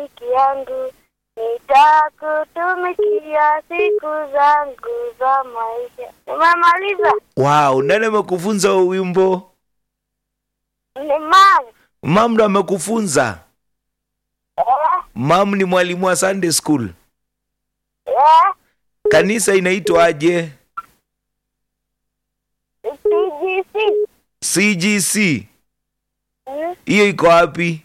rafiki yangu, nitakutumikia siku zangu za maisha. Umemaliza? wow nani amekufunza huo wimbo Ni mama. mam ndo amekufunza Eh, mam ni mwalimu wa sunday school eh, kanisa inaitwaje CGC. cgc Mm, hiyo iko wapi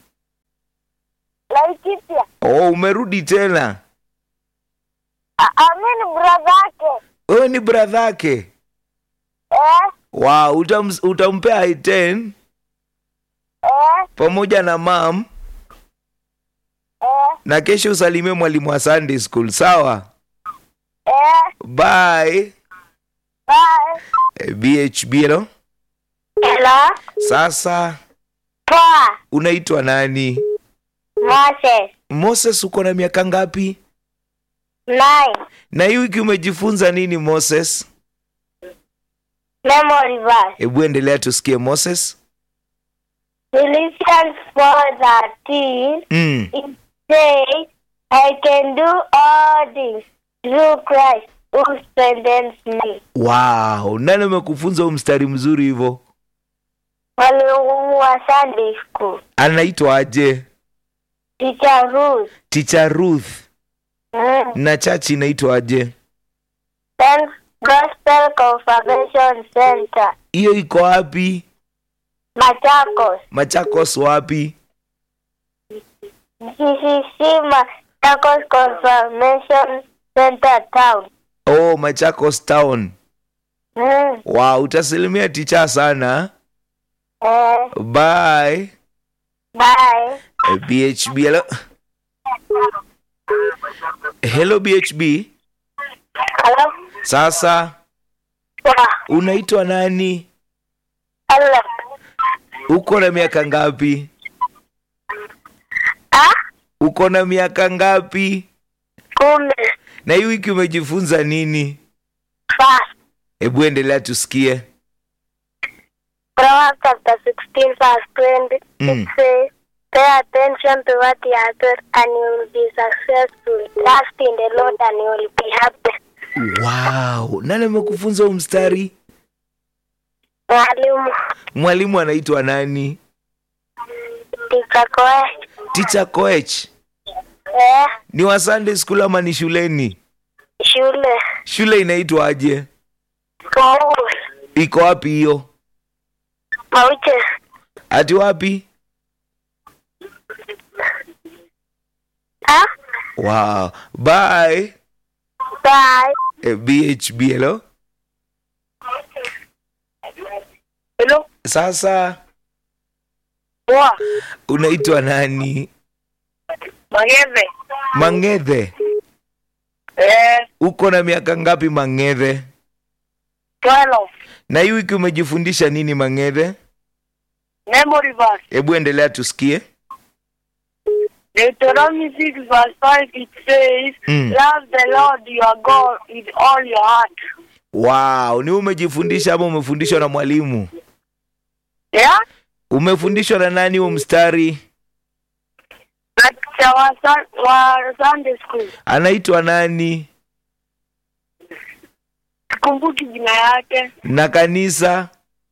Laikipia. oh umerudi tena Ah, ah, mi ni brother yake. wewe ni bradhake Eh, wow utam, utampea i10 eh, pamoja na mam eh, na kesho usalimie mwalimu wa sunday school sawa eh, bye bye. Eh, bhb hello Hello? sasa Poa. unaitwa nani Moses. moses uko na miaka ngapi Nine. na hii wiki umejifunza nini moses Memory verse. hebu endelea tusikie moses Philippians 4:13 mm. it says, I can do all things through Christ who strengthens me. wow nani amekufunza huu mstari mzuri hivyo Mwalimu wa Sunday school, anaitwa aje Teacher Ruth, ticha ruth mm. na chachi inaitwa aje Then Gospel Confirmation Center, hiyo iko wapi Machakos, machakos wapi GCC Machakos Confirmation Center Town. oh machakos town Mm. wow utasalimia ticha sana Eh, bye bye. Eh, bhb hello hello bhb Hello? sasa Poa. unaitwa nani Hello. uko na miaka ngapi Ah? uko na miaka ngapi Kumi. na hii wiki umejifunza nini Fast. hebu endelea tusikie Proverbs chapter 16 verse 20. Mm. It says, Pay attention to what you are taught and you will be successful. Trust in the Lord and you will be happy. wow nani amekufunza huu mstari Mwalimu mwalimu anaitwa nani Teacher Koe. ticha koech Eh, ni wa sunday school ama ni shuleni shule. shule inaitwaje Kumuru. iko wapi hiyo Mauche. ati wapi Ah? wow bye Bye. eh, bhb hello Hello. sasa Poa. unaitwa nani Mageve. mang'ethe Eh, uko na miaka ngapi mang'ethe 12. na hii wiki umejifundisha nini mang'ethe Memory verse. hebu endelea tusikie Deuteronomy 6 verse 5 it says, Mm. Love the Lord your God with all your heart. wow ni wewe umejifundisha ama umefundishwa na mwalimu Yeah? umefundishwa na nani huo mstari Na teacher wa, sun, wa Sunday school. anaitwa nani Sikumbuki jina yake. na kanisa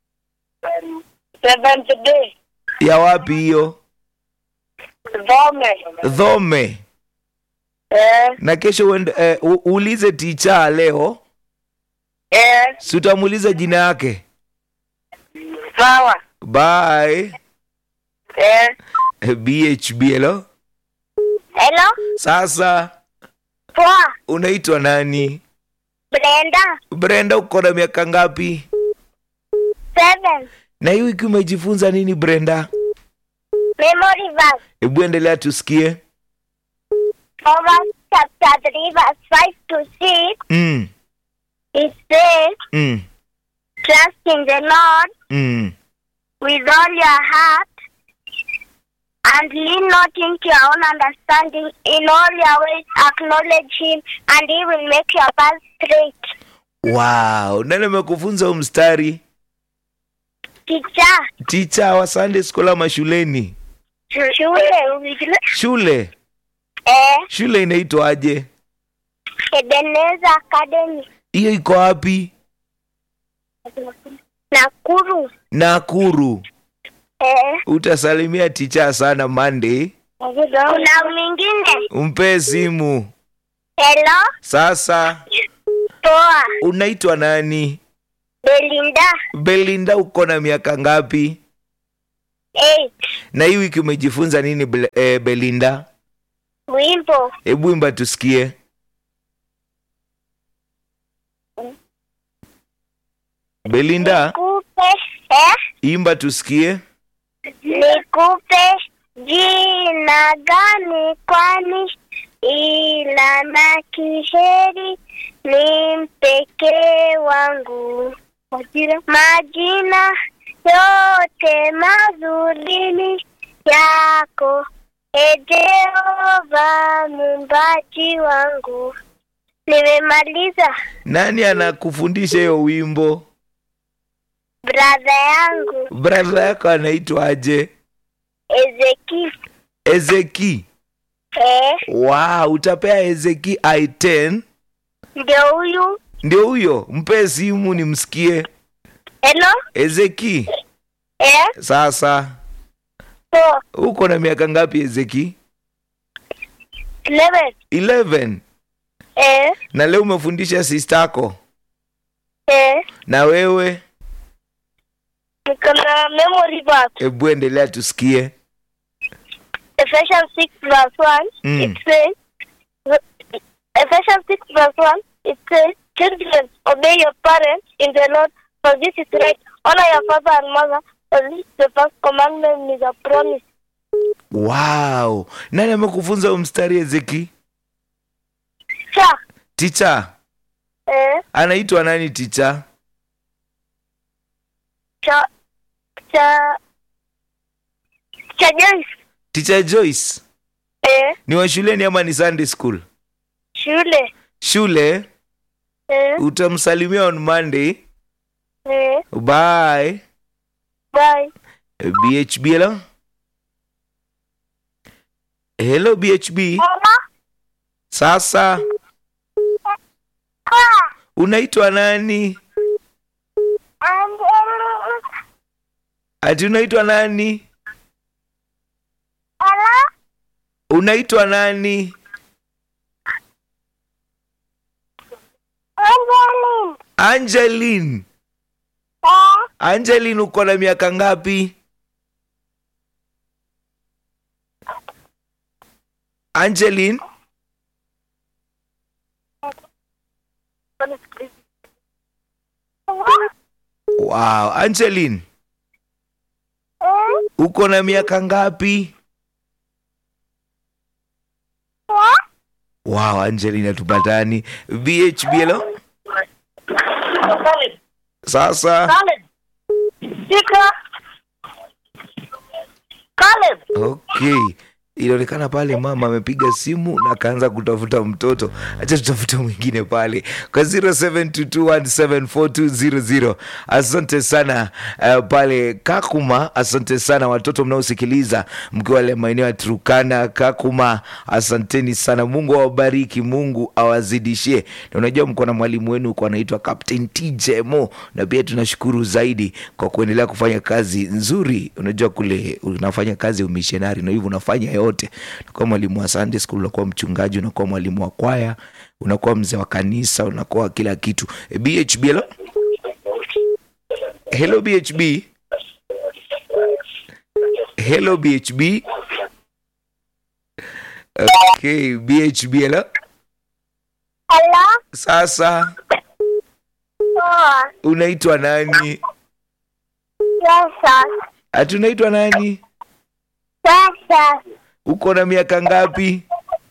Seventh day. ya wapi hiyo Dhome. dhome Eh, na kesho uende, eh, u- uulize ticha leo eh, si utamuuliza jina yake sawa. bye Eh. Eh, bhb hello Hello? sasa Poa. unaitwa nani Brenda. brenda uko na miaka ngapi Seven. na hii wiki umejifunza nini brenda Memory verse. hebu endelea tusikie Proverbs chapter 3 verse 5 to 6. mm, It says, mm, Trust in the Lord mm. with all your heart and lean not into your own understanding. In all your ways, acknowledge Him, and He will make your path straight. wow nani amekufunza huu mstari Teacher, ticha wa sunday school ama shuleni shule, shule Eh, Shule inaitwaje? Ebenezer Academy. Hiyo iko wapi? Nakuru. Nakuru. Eh, Utasalimia ticha sana Monday. kuna mwingine. Umpe simu. Hello, Sasa poa. unaitwa nani? Belinda. Belinda, uko na miaka ngapi? Eight. Na hii wiki umejifunza nini Bel- eh, Belinda? Wimbo. Hebu imba tusikie. Belinda, Nikupe. Eh, imba tusikie. nikupe jina gani kwani ila na kiheri ni mpekee wangu. Majina yote mazuri yako, e Jehova muumbaji wangu. Nimemaliza Nani anakufundisha hiyo wimbo? bradha yangu Brother yako anaitwaje? Ezeki. Ezeki. Eh, Wow, utapea Ezeki i10. ndio huyu. Ndio huyo, mpe simu nimsikie. Hello? Ezeki, Eh, sasa four, uko na miaka ngapi Ezeki? eleven. 11. Eh, Na leo umefundisha sistako eh, na wewe, niko na memory verse. hebu endelea tusikie. Ephesians 6 verse 1, Mm. it says, Ephesians 6 verse 1, it says, Children, obey your parents in the Lord, for this is right. Honor your father and mother, for this is the first commandment is a promise. Wow, nani amekufunza huo mstari Ezeki? Cha, Ticha eh, anaitwa nani? Ticha cha, cha, cha Joyce, Ticha Joyce eh, ni wa shuleni ama ni Sunday school? shule, Shule. eh, Utamsalimia on Monday. eh, Bye. bye. BHB hello. Hello BHB. Sasa unaitwa nani? Ati unaitwa nani? Unaitwa nani? Angeline. Angeline uko na miaka ngapi? Angeline, wow, Angeline, uko na miaka ngapi? Wow, Angeline hatupatani. BHB hello. Sasa Caleb. Sika. Caleb. okay, ilionekana pale mama amepiga simu na akaanza kutafuta mtoto. Acha tutafute mwingine pale kwa 0722174200. Asante sana uh, pale Kakuma. Asante sana watoto mnaosikiliza mkiwa wale maeneo ya Turkana, Kakuma, asanteni sana. Mungu awabariki, Mungu awazidishie. Na unajua mko na mwalimu wenu uko anaitwa Captain TJ Mo, na pia tunashukuru zaidi kwa kuendelea kufanya kazi nzuri. Unajua kule unafanya kazi ya umishonari na hivyo unafanya yote. Unakuwa mwalimu wa Sunday school, unakuwa mchungaji, unakuwa mwalimu wa kwaya, unakuwa mzee wa kanisa, unakuwa kila kitu. E, BHB hello? Hello BHB. Hello BHB. Okay, BHB hello? Hello. Sasa Poa. unaitwa nani? Sasa. Ati unaitwa nani? Sasa. Uko na miaka ngapi?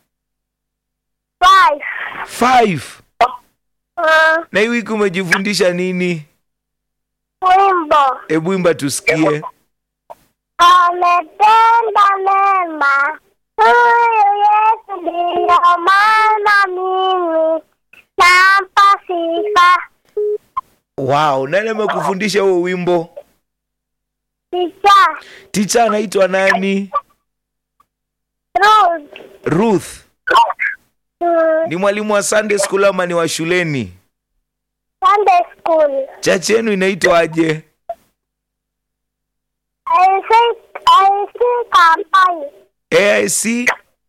Five. Five. Uh, Na hii wiki umejifundisha nini? wimbo. Hebu imba tusikie. Ametenda mema. Huyu Yesu ndiyo maana mimi nampa sifa. Wow, nani amekufundisha huo wimbo? Picha. Ticha anaitwa nani? Ruth. Ruth, Mm, ni mwalimu wa Sunday school ama ni wa shuleni? Sunday school. Chachi yenu inaitwaje? I think I think Kambai. AIC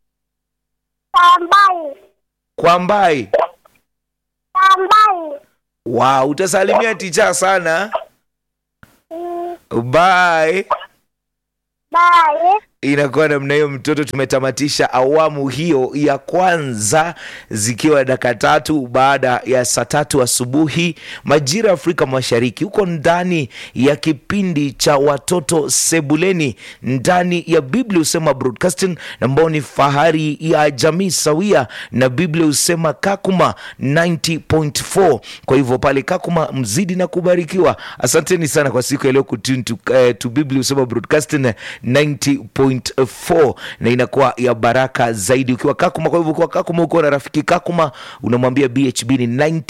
Kambai. Kwambai. Kambai. Wow, utasalimia ticha sana. Mm, Bye. bye. inakuwa namna hiyo mtoto tumetamatisha awamu hiyo ya kwanza zikiwa dakika tatu baada ya saa tatu asubuhi majira ya afrika mashariki huko ndani ya kipindi cha watoto sebuleni ndani ya biblia husema broadcasting ambao ni fahari ya jamii sawia na biblia husema kakuma 90.4 kwa hivyo pale kakuma mzidi na kubarikiwa asanteni sana kwa siku ya leo kutune to, uh, to biblia husema broadcasting 90.4 na inakuwa ya baraka zaidi ukiwa kakuma kwa hivyo ukiwa kakuma ukiwa na rafiki kakuma unamwambia bhb ni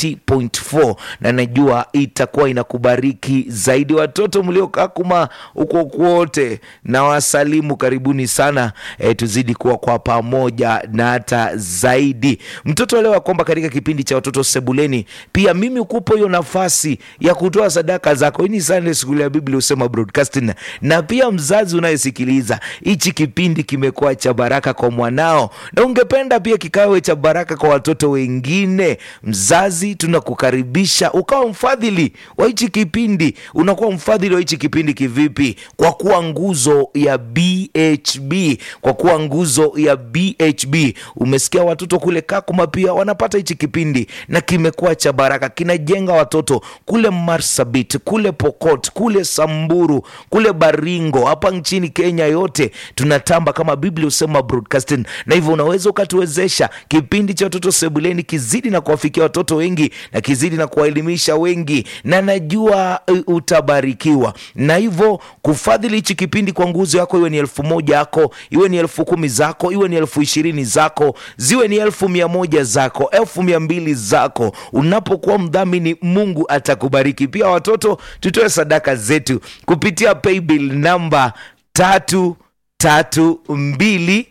90.4 na najua itakuwa inakubariki zaidi watoto mlio kakuma huko kwote na wasalimu karibuni sana e, tuzidi kuwa kwa pamoja na hata zaidi mtoto elewa kwamba katika kipindi cha watoto sebuleni pia mimi ukupo hiyo nafasi ya kutoa sadaka zako hii ni sunday school ya biblia husema broadcasting na pia mzazi unayesikiliza hichi kipindi kimekuwa cha baraka kwa mwanao na ungependa pia kikawe cha baraka kwa watoto wengine mzazi tunakukaribisha ukawa mfadhili wa hichi kipindi unakuwa mfadhili wa hichi kipindi kivipi kwa kuwa nguzo ya bhb kwa kuwa nguzo ya bhb umesikia watoto kule kakuma pia wanapata hichi kipindi na kimekuwa cha baraka kinajenga watoto kule marsabit kule pokot kule samburu kule baringo hapa nchini kenya yote tunatamba kama biblia husema broadcasting na hivyo unaweza ukatuwezesha kipindi cha watoto sebuleni kizidi na kuwafikia watoto wengi na kizidi na kuwaelimisha wengi na najua uh, utabarikiwa na hivyo kufadhili hichi kipindi kwa nguzo yako iwe ni elfu moja yako iwe ni elfu kumi zako iwe ni elfu ishirini zako ziwe ni elfu mia moja zako elfu mia mbili zako unapokuwa mdhamini mungu atakubariki pia watoto tutoe sadaka zetu kupitia paybill namba tatu tatu mbili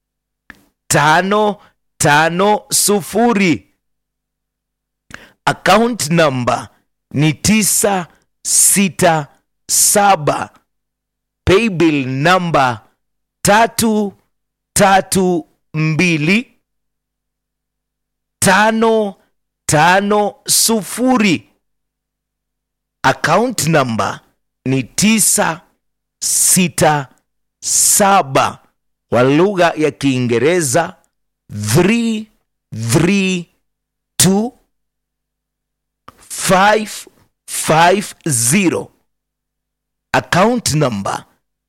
tano tano sufuri account number ni tisa sita saba paybill namba tatu tatu mbili tano tano sufuri account number ni tisa sita saba kwa lugha ya kiingereza 332 550 account number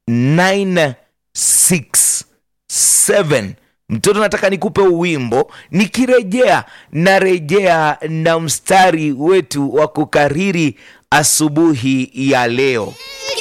967 mtoto nataka nikupe uwimbo nikirejea narejea na mstari wetu wa kukariri asubuhi ya leo